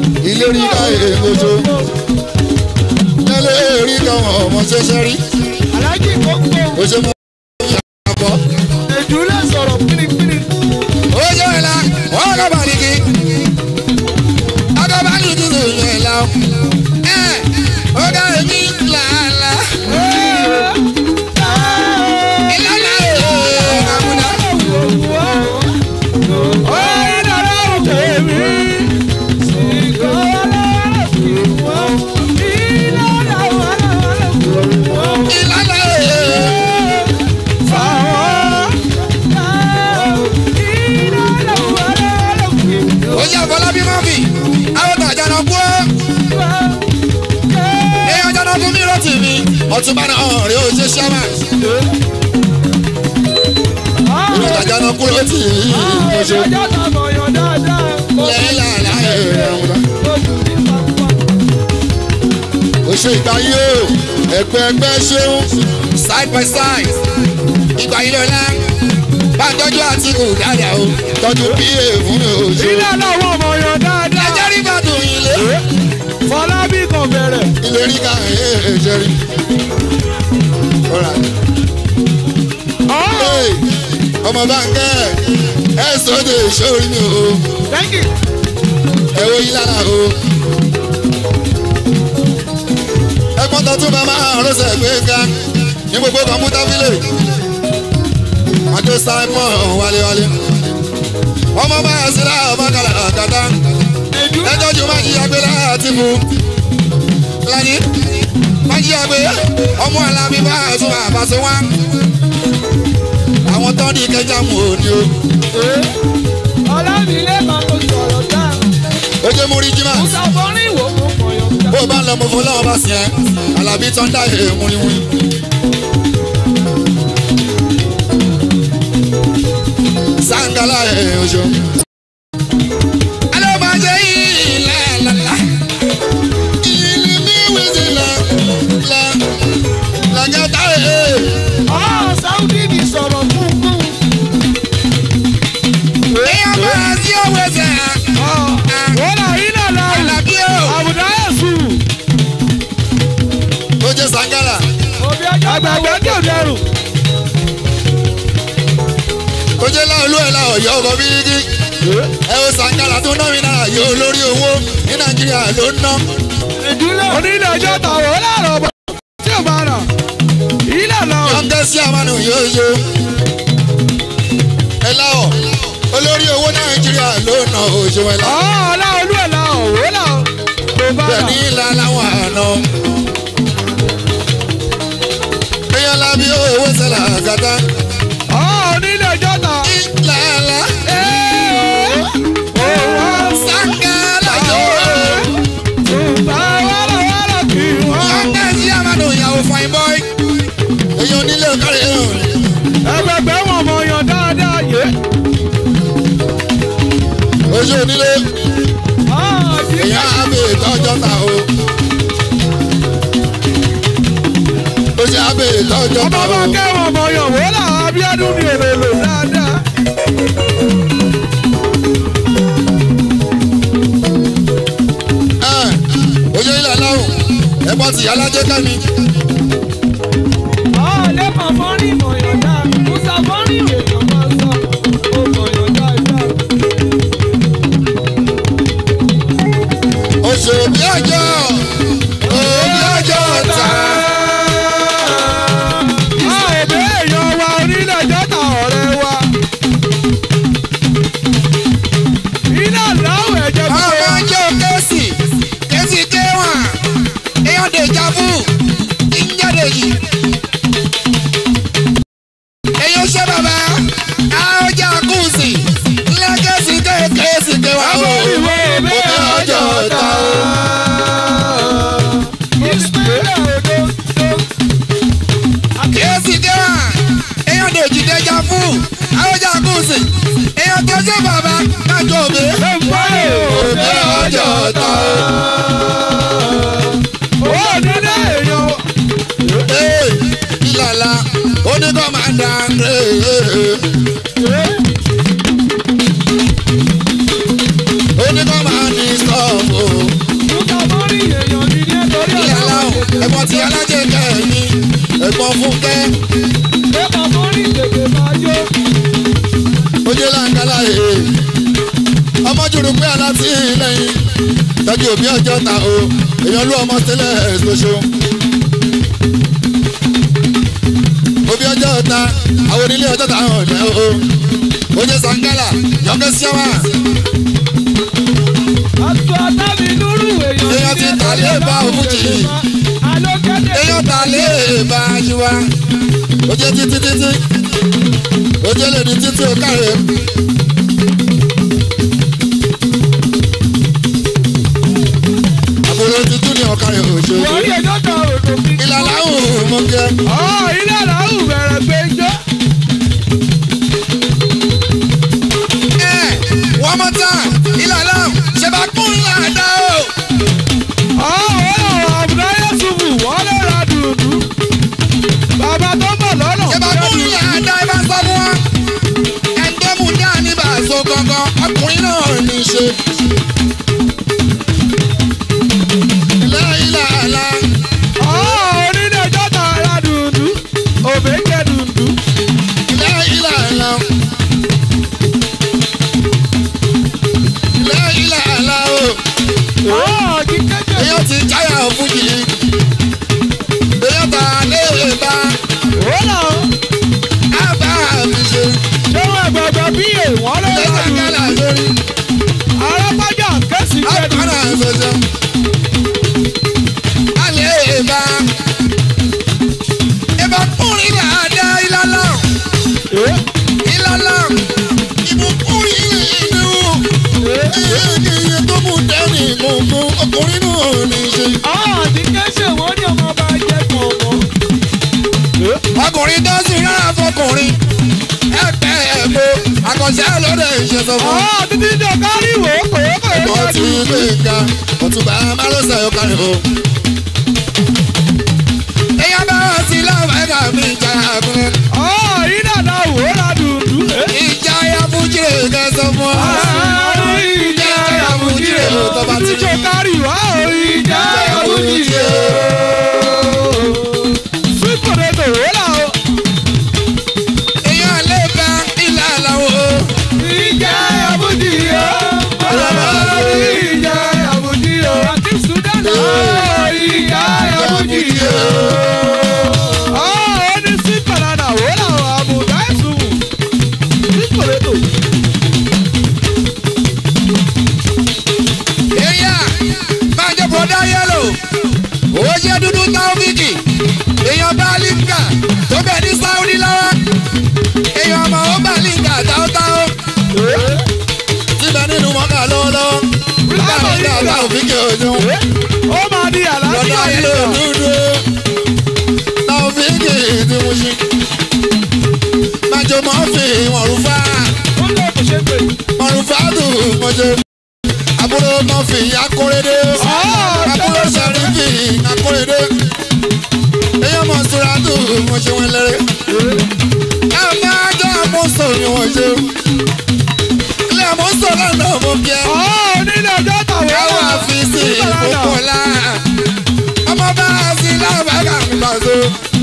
ilé rí ká èèmọ̀jọ nílé rí káwọn ọmọ ṣẹṣẹ rí alájì gbogbo ó ṣe mú ìyàbọ̀ ìdúlẹ̀ sọ̀rọ̀ pínpín. ó ṣe ìlà wọ́n kọ́ bá nìkí ọkọ̀ bá nìkí tó yẹ ìlà ẹ̀ ó ká èmi làálà ìlànà ẹ̀ àmúdá ìlànà ẹ̀ ó ṣe àfọlábí mọ́fì àwọn tàjà náà kú ọ́. èèyàn jẹ́ náà fún mi rọ́ọ̀tì mi ọ̀túnba náà ọ̀rẹ́ ò ṣe ṣẹ́mà ìlú tàjà náà kú rọ́ọ̀tì mi mo ṣe lẹ́yìn làálà ẹ̀ àmúdá. ó ṣe ìgbà yìí o ẹgbẹ́ ẹgbẹ́ ṣeun side by side ìgbà yìí lọ́la bá tọ́jú àtìkù dáadáa o tọ́jú pa fún mi ò ṣe. Ilé làwọn ọmọ yan dáadáa. ẹjẹ́ rí bàtò yìí lé Fọlábí kan bẹ̀rẹ̀. ilé rí ká ẹ̀ ẹ̀ ṣe rí. Alright. Hey, ọmọ báńkẹ́ ẹ sọ́dọ̀ ìṣòrí mi o Thank you. ẹ wo yín lára o. ẹgbọ́n tó tún bá máa rọ́ṣẹ̀ gbé ká ní gbogbo kọ̀m̀pútà fílẹ̀. àjọ simon wálewálé. ọmọ bá yà sí láàbà bákàlà àkàtà. ẹjọ́ jù máa jíya gbé láti mú. lani máa jíya gbé ọmọ alábí bá tún àbáṣe wá. àwọn tó ní kẹjá mú òní o. Ọlámilé kan kò sọ̀rọ̀ dáa. ó jẹ́ mú rí jimá. Musa Fọ́rí ìwò mú kọ̀yọ̀ dáa. bó o bá ń lọ mo fún lọ́wọ́ bá sí ẹ alábí tó ń dá èrè múlimúli. sangala ẹ̀ oṣù. alẹ́ máa jẹ́ ilẹ̀ lọ́la. ìlú mi wíṣí la la làgàtà ẹ̀. Ah, Sáúdí ni sọ̀rọ̀ kúnkún. èèyàn máa sí òwe sẹ́ Wọ́n là ilẹ̀ lọ. alábí o. Àbùdá Yẹ̀sù. ó jẹ́ sangala. Òbí ọjọ́ àgbàgbẹ́ tí ò dẹrù. ó jẹ́ láolú ẹ̀ láò yọ ọkọ̀ bíríkì. ẹ wo sangala tó ná mi náà yóò lórí owó ní nàìjíríà ló ń ná. Ìdúlẹ̀. Onílé ọjọ́ tàwọn ó láàrọ̀ bọ̀. Tí ò bá rà. Ilẹ̀ lọ. yọ̀ǹgẹ́ sí àmàlù yóò yó. ẹ láwọ̀ olórí owó nàìjíríà ló ná oṣù ẹ̀ láwọ̀. Ọ̀ ọ̀la olú ẹ̀ la òwò là. Kò bá bẹ́ẹ̀ rà. ní ilà láwọn àná. èèyàn lábí owó sẹ́là àgàtà. Ọ̀ onílé ọjọ́ tà. ìlàlá Òwò. sangala yóò. Tùbà wàrà wàrà kì í wọ́n. yọ̀ǹgẹ́ sí àmàlù ìyàwó fine boy. èèyàn onílé ọ̀kárẹ̀ yẹn. Ẹgbẹgbẹ́ wọn mọ̀ yàn dáadáa yé. oṣù onílé èèyàn àbẹ̀ ìtọ́jọ́ ta o. oṣù àbẹ̀ ìtọ́jọ́ Ọmọ ta bá o. kẹ́wọ̀n mọ̀ yàn wò là Abíọ́dún ni èrè lò dáadáa. Ẹ, oye ilẹ̀ lọ́rùn ẹ̀pọ̀ tìyá alájẹ́ kẹ́mi. Ọ̀lẹ́kàn fọ́nrín mọ̀ yàn dáa. Musa fọ́nrín èèyàn máa sọ. Ó mọ̀ yàn dáadáa. oṣù òbí ọjọ́ òbí ọjọ́ ta. Àìbẹ́ èèyàn wa onílẹ̀ jọ́ta ọ̀rẹ́ wa. Iná láwọ̀ ẹ̀jẹ̀ ọmọ gbogbo. ọjọ́ kẹ́sì kẹ́sì kéwọ̀n èèyàn dèjà fún ìjáde yìí. èyí ó ṣe bàbá àọjà kùsì lẹ́kẹ̀sì kẹ́sì kéwọ̀n o. Ìwé òbí ọjọ́ ta o. Ìsúlẹ̀ òdo. kẹ́sì kéwọ̀n èèyàn dèjì dèjà fún àọjà kùsì èèyàn kẹ́sì bàbá kájọ òbí. òbí ọjọ́ ta o. Owó nílé èèyàn. Hey, ìlàlà oníkọ̀mọ̀dà oníkọ̀mọ̀dì stọ̀pù lẹ́yìn tọ́jú òbí ọjọ́ ta o èèyàn lú ọmọ tẹ́lẹ̀ tó ṣeun. òbí ọjọ́ ta àwọn onílé ọjọ́ ta hàn ọ̀dẹ́ o oye sangala yọkẹ́ síọ́mà Aṣọ àtàbí lúrú èèyàn. Èèyàn ti tà lé bá òfújì. Alókèdè. èèyàn ta lé bá a ṣe wá oye títí títí oye lè ní títí ó káre. àbúrò ti tún ní ọ̀kárẹ̀ òṣèlú Wọ́n rí ẹjọ́ kan òdò fi. ìlànà òun mọ̀ kẹ́. Ọ̀ ilé làwọn bẹ̀rẹ̀ pé jọ́. one more time ìlànà ṣe bá kún ìlànà o. Ọ̀ wọ́n lọ àbúrò Yẹ́sùfù wọ́n lè ra dùdú. Bàbá tó ń bọ̀ lọ́nà. ṣe bá kún ìlànà ẹ bá sọ fún wa. ẹ̀ńdẹ́mù náà ní bàṣọ gangan ọkùnrin náà ní í ṣe. ìlà ìlànà Ọ̀ onílé ẹjọ́ ta ra dùdú. Òbèké dùdú. ìlà ìlànà. ìlà ìlànà o. Ọ̀ kí kékeré. èèyàn ti jáyà fújì. èèyàn ta lé bá Ó lọ. a bá mi ṣe. Ṣé wọ́n gbọ̀gbọ̀ bí èèwọ̀n lè ilé ra sàkálà dùdú? lórí. Arápájà kẹ́sì jẹ́ Akọ́nà dùdú. ṣoṣo. Alẹ́ ìbá. Ìbá kúrin ní àdá ìlàlá. Ìlàlá. Ìbùkúrin ìlú. Iye tó mú dání gbogbo ọkùnrin náà ní í ṣe. Ọ̀ tí kẹ́sì wọ́n ní ọmọ bá jẹ́ kọ̀ọ̀kan. Ọkùnrin tó sì rárá fọkùnrin. Ẹgbẹ́ ẹ̀gbọ́. Àkànṣe lóde ìṣe sọ fún. Ọ̀ títí jọ kárí wò ó kò ó kò ó Ẹ̀gbọ́n jẹ́ ti dùdú. gbé ga. Ọ̀túnba Márosẹ̀ yóò kárí o. Èèyàn bá wá sí láwọn ẹ̀ka mi ìjà àgùnrin. Ọ̀ ìdàdà wò ó ra dùdú. ìjà ya fújìrè kẹsàn fún ọ. Ìjà Yàmùjírè ló tọ́ bá ti títí jọ kárí wá ó ìjà Yàmùjírè. Sweet potato wò là ó. èèyàn lè bá ilà làwọn o. Ìjà Yàmùjírè. Ìjà Yàmùjírè. Àti Sudan ó ìjà Yàmùjírè. Ọ̀ ó ní sweet banana wò là ó àbùdá ẹ̀sùn. Sweet potato. èèyàn máa jẹ bọ̀dá yẹ́lò. ó jẹ́ dúdú táwọ́fíìkì. èèyàn bá líǹkà tó bẹ̀ ní sáúdí lọ́wọ́. èèyàn ọmọ ó bá líǹkà táwọ́táwọ́. síbẹ̀ nínú mọ́kà lọ́wọ́lọ́wọ́. bá líǹkà táwọ́fíìkì òjò. Ó máa di bọ̀dá àlàáfíà yẹ́lò nìkan. dúdú. táwọ́fíìkì ti mú sí. májò mọ́ fi wọ̀n rúfà. Ó lè kò ṣe pé. mọ̀rùfáàdù mọ̀jẹ̀ àbúrò mọ̀fì akóredé àbúrò sàrífì akóredé èyàn mọ̀ sùràdù mọ̀ṣẹ̀ wọn lẹ́rẹ́ ẹ máa jọ àmọ́sọ̀ ni wọ́n ṣe ilé àmọ́sọ̀ lọ́nà mo bí ẹ Ọ̀ nílé ọjọ́ tàwọn káwọn àfíìsì ìkókòlá ọmọ bá a sí lábàgà mi bá so